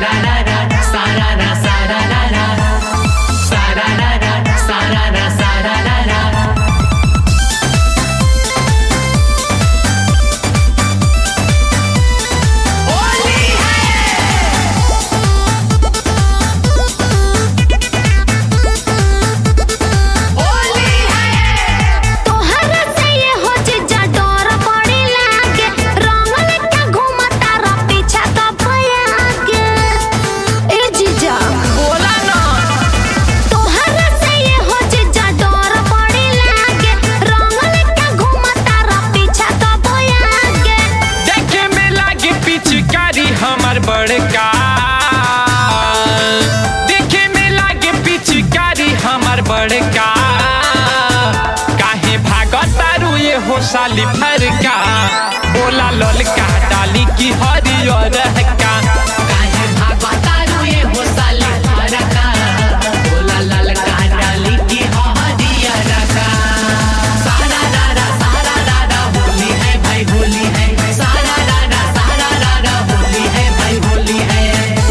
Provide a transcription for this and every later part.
तोहरा से ये हो जीजा डर बड़ी लागे रंग लेके घूमता र पीछा तो भयागे ए जीजा बोला ना तोहरा से ये हो जीजा डर बड़ी लागे रंग लेके घूमता र पीछा तो भयागे देखे में लागे पिचकारी हमार बड़का देखे में लागे पिचकारी हमार बड़का काहे भागतारू ये हो साली फरका बोला ललका डाली की हरियर का काहे भागतारू ये हो साली फरका बोला ललका डाली की हरिया रका सारा दादा सारा दादा होली है भाई होली है सारा दादा सारा दादा होली है भाई होली है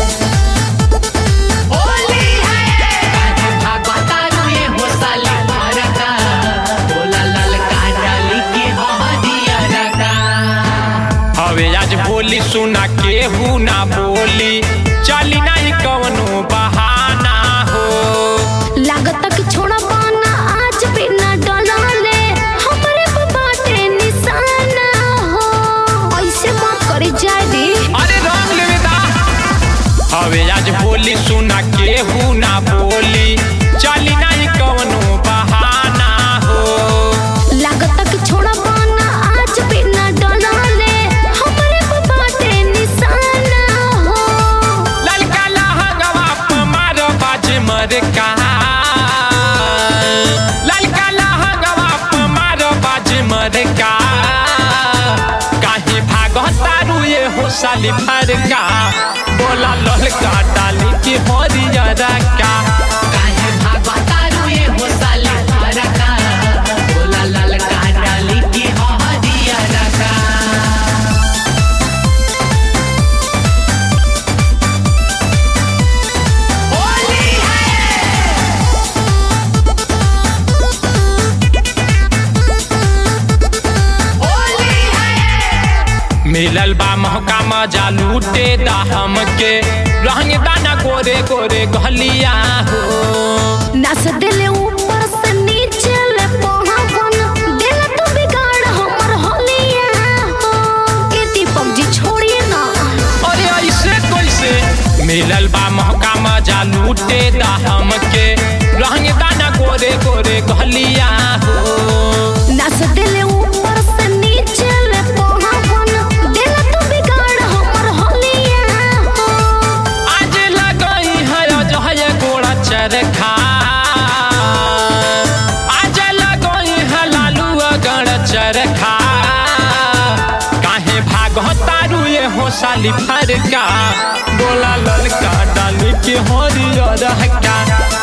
होली है काहे भागतारू ये हो साली फरका बोला ललका डाली की हरिया रका हवे आज बोली सुना केहू ना बोली चली नहीं कवनो बहाना हो लागत कि छोड़ा पाना आज बिना डलाले हमरे पे बाटे निशाना हो ऐसे मत करी जाए दी अरे रंग लेवेदा हवे आज बोली सुना केहू ना बोली चली नहीं कवनो बहाना हो लागत कि छोड़ा पाना आज बिना डलाले हमरे पे बाटे निशाना हो ललका लहंगवा पे मारो बाज मर का ललका लहंगवा पे मारो बाज मर का काहे भागतारू ये हो साली फरका बोला ललका डाली की हरियर का काहे भागतारू ये हो साली फरका बोला ललका डाली की हरिया रका होली है होली है मिलल बा महका मजा लूटे दा हमके रहंग दाना गोरे गोरे गलिया हो नस दिले ऊपर से नीचे ले पहावन दिल तो बिगाड़ हमर होलिया हो ए दीपक जी छोड़िए ना अरे ऐसे कैसे मिलल बा महका मजा लूटे दा हमके रहंग दाना गोरे गोरे गलिया हो नस दिले ऊपर से नीचे ले पहावन दिल तो बिगाड़ हमर होलिया हो आज लगई है जहय गोड़ा चरखा आज लगई है लालू अगड़ चरखा काहे भागतारू ये हो साली फरका बोला ललका डाली के हरियर का